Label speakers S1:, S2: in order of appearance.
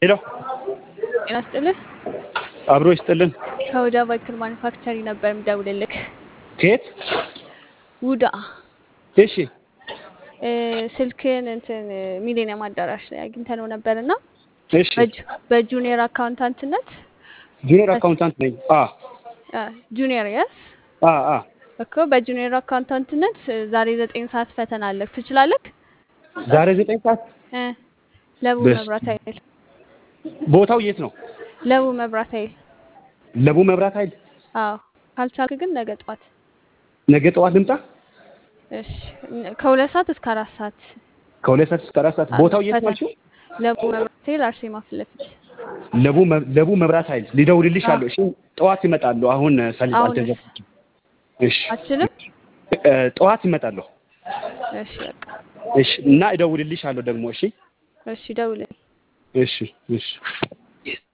S1: ሄሎ
S2: ጤና ይስጥልህ።
S1: አብሮ ይስጥልን።
S2: ከሁዳ ቫይክል ማኒፋክቸሪ ነበር የምደውልልህ።
S1: ከየት?
S2: ውዳ
S1: እሺ
S2: እ፣ ስልክህን እንትን ሚሌኒየም አዳራሽ ላይ አግኝተነው ነበር እና
S1: እሺ።
S2: በጁ- በጁኒየር አካውንታንትነት
S1: ጁኒየር አካውንታንት ነኝ። አ
S2: አ፣ ጁኒየር የስ
S1: አ አ
S2: እኮ በጁኒየር አካውንታንትነት ዛሬ ዘጠኝ ሰዓት ፈተና አለህ። ትችላለህ?
S1: ዛሬ ዘጠኝ ሰዓት
S2: እ፣ ለቡ
S1: በስ-
S2: መብራት ኃይል
S1: ቦታው የት ነው?
S2: ለቡ መብራት ኃይል።
S1: ለቡ መብራት ኃይል።
S2: አዎ ካልቻልክ ግን ነገ ጠዋት
S1: ነገ ጠዋት ልምጣ።
S2: እሺ። ከሁለት ሰዓት እስከ አራት ሰዓት
S1: ከሁለት ሰዓት እስከ አራት ሰዓት።
S2: አለ
S1: ቦታው የት
S2: ፈተና።
S1: ናቸው?
S2: ለቡ መብራት ኃይል አርሴማ ፊት ለፊት።
S1: ለቡ መ- ለቡ መብራት ኃይል ሊደውልልሽ አለሁ። እሺ ጠዋት ይመጣሉ። አሁን ሰልፍ
S2: አሁን
S1: አልተዘጋጀም። እሺ
S2: አትችልም?
S1: እ፣ ጠዋት ይመጣለሁ።
S2: እሺ በቃ
S1: እሺ እና እደውልልሽ አለሁ ደግሞ። እሺ
S2: እሺ፣ ደውልልኝ።
S1: እሺ እሺ